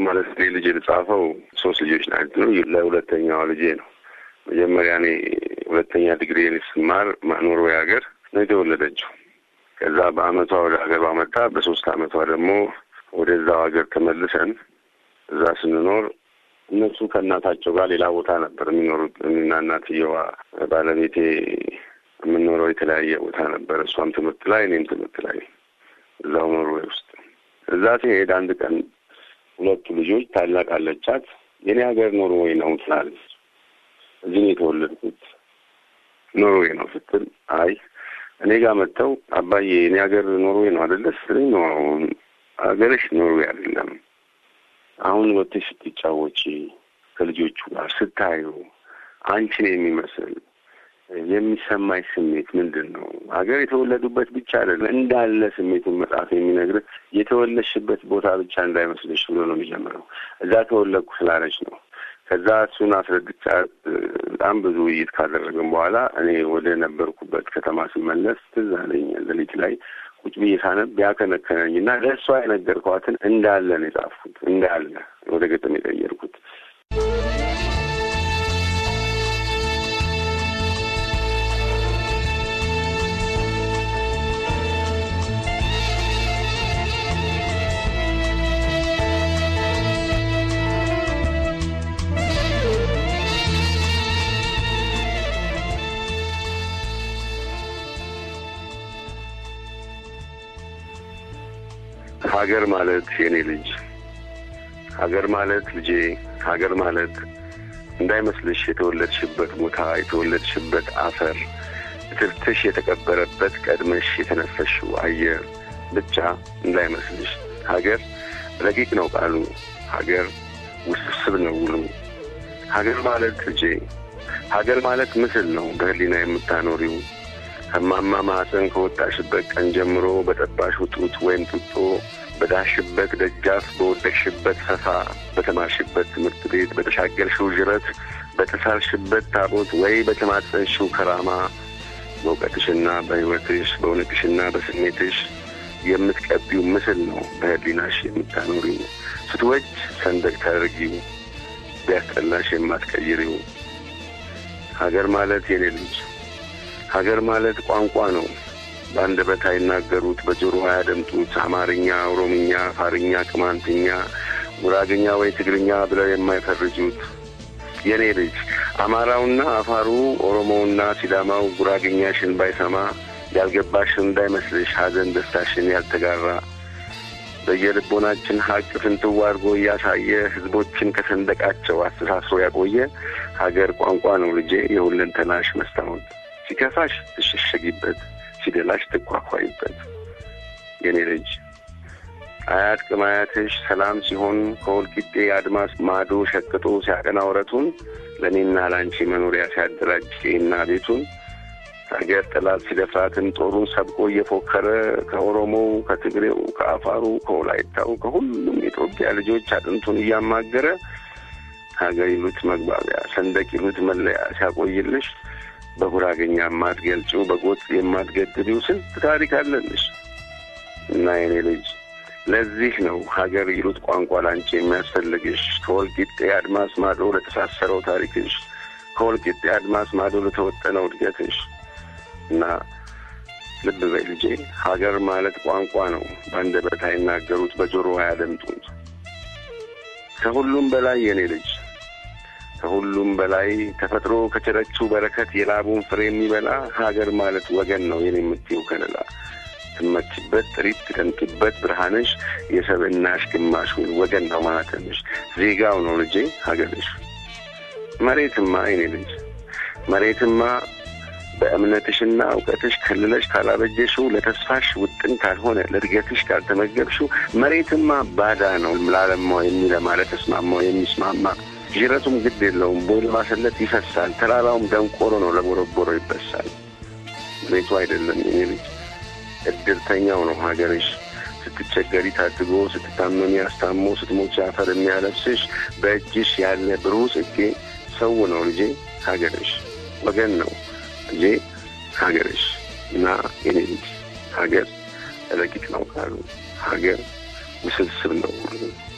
ማለት እኔ ልጅ የተጻፈው ሶስት ልጆች ናቸው። ለሁለተኛዋ ልጄ ነው። መጀመሪያ እኔ ሁለተኛ ዲግሪ ስማር ኖርዌይ ሀገር ነው የተወለደችው። ከዛ በአመቷ ወደ ሀገር ባመጣ በሶስት አመቷ ደግሞ ወደዛው ሀገር ተመልሰን እዛ ስንኖር እነሱ ከእናታቸው ጋር ሌላ ቦታ ነበር የሚኖሩት። እኔና እናትየዋ ባለቤቴ የምንኖረው የተለያየ ቦታ ነበር። እሷም ትምህርት ላይ እኔም ትምህርት ላይ እዛው ኖርዌይ ውስጥ። እዛ ሲሄድ አንድ ቀን ሁለቱ ልጆች ታላቅ አለቻት የኔ ሀገር ኖርዌይ ነው ትላለች። እዚህ ነው የተወለድኩት ኖርዌይ ነው ስትል አይ እኔ ጋር መጥተው አባዬ የኔ ሀገር ኖርዌይ ነው አይደለ ስትለኝ ነው አሁን ሀገርሽ ኖርዌይ አይደለም አሁን ወጥተሽ ስትጫወቺ ከልጆቹ ጋር ስታዩ አንቺን የሚመስል የሚሰማኝ ስሜት ምንድን ነው? ሀገር የተወለዱበት ብቻ አይደለም እንዳለ ስሜቱን መጽሐፍ የሚነግርህ የተወለድሽበት ቦታ ብቻ እንዳይመስልሽ ብሎ ነው የሚጀምረው። እዛ ተወለድኩ ስላለች ነው። ከዛ እሱን አስረድቻት በጣም ብዙ ውይይት ካደረግን በኋላ እኔ ወደ ነበርኩበት ከተማ ስመለስ ትዝ አለኝ ሌሊት ላይ ቁጭ ብዬ ሳነብ ያከነከነኝ እና ለእሷ የነገርኳትን እንዳለ ነው የጻፍኩት። እንዳለ ወደ ገጠም የቀየርኩት። ሀገር ማለት የኔ ልጅ ሀገር ማለት ልጄ ሀገር ማለት እንዳይመስልሽ የተወለድሽበት ቦታ የተወለድሽበት አፈር እትብትሽ የተቀበረበት ቀድመሽ የተነፈሽው አየር ብቻ እንዳይመስልሽ። ሀገር ረቂቅ ነው ቃሉ፣ ሀገር ውስብስብ ነው ውሉ። ሀገር ማለት ልጄ ሀገር ማለት ምስል ነው በህሊና የምታኖሪው ከማማ ማህፀን ከወጣሽበት ቀን ጀምሮ በጠባሽው ጡት ወይም ጡጦ በዳሽበት ደጃፍ በወደቅሽበት ፈፋ በተማርሽበት ትምህርት ቤት በተሻገርሽው ዥረት በተሳልሽበት ታቦት ወይ በተማጸንሽው ከራማ በእውቀትሽና በሕይወትሽ በእውነትሽና በስሜትሽ የምትቀቢው ምስል ነው በህሊናሽ የምታኖሪው። ስትወጅ ሰንደቅ ታደርጊው፣ ቢያስጠላሽ የማትቀይሪው። ሀገር ማለት የኔ ልጅ ሀገር ማለት ቋንቋ ነው። በአንደበት አይናገሩት፣ በጆሮ አያደምጡት። አማርኛ፣ ኦሮምኛ፣ አፋርኛ፣ ቅማንትኛ፣ ጉራግኛ ወይ ትግርኛ ብለው የማይፈርጁት የኔ ልጅ አማራውና አፋሩ፣ ኦሮሞውና ሲዳማው ጉራግኛሽን ባይሰማ ያልገባሽን እንዳይመስልሽ ሐዘን ደስታሽን ያልተጋራ በየልቦናችን ሀቅ ፍንትው አድርጎ እያሳየ ህዝቦችን ከሰንደቃቸው አስተሳስሮ ያቆየ ሀገር ቋንቋ ነው ልጄ የሁለንተናሽ መስታወት ሲከፋሽ ትሸሸጊበት፣ ሲደላሽ ትኳኳይበት። የኔ ልጅ አያት ቅማያትሽ ሰላም ሲሆን ከወልቂጤ አድማስ ማዶ ሸቅጦ ሲያቀና ወረቱን ለእኔና ለአንቺ መኖሪያ ሲያደራጅ ቄና ቤቱን ሀገር ጠላት ሲደፍራትን ጦሩን ሰብቆ እየፎከረ ከኦሮሞው፣ ከትግሬው፣ ከአፋሩ፣ ከወላይታው ከሁሉም የኢትዮጵያ ልጆች አጥንቱን እያማገረ ሀገር ይሉት መግባቢያ ሰንደቅ ይሉት መለያ ሲያቆይልሽ በጉራገኛ የማትገልጪው በጎጥ የማትገድቢው ስንት ታሪክ አለልሽ እና የኔ ልጅ ለዚህ ነው ሀገር ይሉት ቋንቋ ላንቺ የሚያስፈልግሽ ከወልቂጤ አድማስ ማዶ ለተሳሰረው ታሪክሽ ከወልቂጤ አድማስ ማዶ ለተወጠነው እድገትሽ እና ልብ በይ ልጄ ሀገር ማለት ቋንቋ ነው በአንደበት አይናገሩት በጆሮ አያደምጡት ከሁሉም በላይ የኔ ልጅ ከሁሉም በላይ ተፈጥሮ ከቸረችው በረከት የላቡን ፍሬ የሚበላ ሀገር ማለት ወገን ነው የኔ የምትይው ከለላ ትመችበት ጥሪት ትቀንጥበት ብርሃንሽ የሰብናሽ ግማሽ ወገን ነው ማለትንሽ ዜጋው ነው ልጄ ሀገርሽ መሬትማ የኔ ልጅ መሬትማ በእምነትሽና እውቀትሽ ከልለሽ ካላበጀሽው ለተስፋሽ ውጥን ካልሆነ ለእድገትሽ ካልተመገብሽው መሬትማ ባዳ ነው ላለማው የሚለማ ለተስማማው የሚስማማ ጅረቱም ግድ የለውም ቦይ ለማሰለት ይፈሳል ተራራውም ደንቆሮ ነው ለቦረቦሮ ይበሳል መሬቱ አይደለም የኔ ልጅ እድርተኛው ነው ሀገርሽ ስትቸገሪ ታድጎ ስትታመሚ አስታሞ ስትሞች አፈር የሚያለብስሽ በእጅሽ ያለ ብሩህ ጽጌ ሰው ነው ልጄ ሀገርሽ ወገን ነው ልጄ ሀገርሽ እና የኔ ልጅ ሀገር ረቂቅ ነው ካሉ ሀገር ውስብስብ ነው